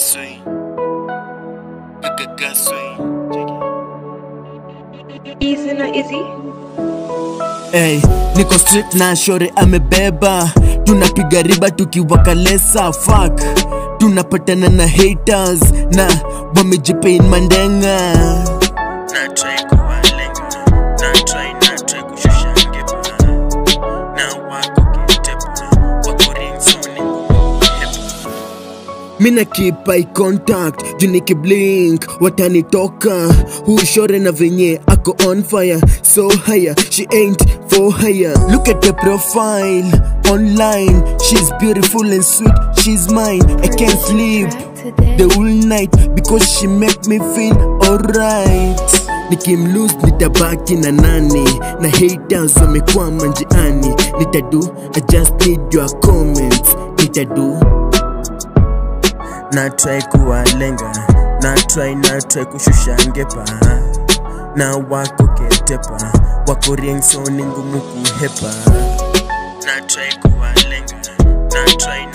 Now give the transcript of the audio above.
Gagaswing. Gagaswing. Easy na easy. Hey, niko street na shore amebeba tunapiga riba tukiwakalesa fuck tunapatana na haters na wamejipain mandenga Na try kuwalenga. Na try na try kushusha ngepa. Na wako kitepa. Wako ring so ni ngumu kuhepa. mina keep eye contact juu nikiblink watanitoka hushore na venye ako on fire so higher she ain't for hire look at the profile online she's beautiful and sweet she's mine i can't sleep the whole night because she make me feel alright nikimlose nitabaki na nani na haters wamekwama njiani nitadu i just need your comments nitadu na try kuwalenga na try na try kushusha ngepa na wako ketepa wako ring so ni ngumu kuhepa na try kuwalenga na try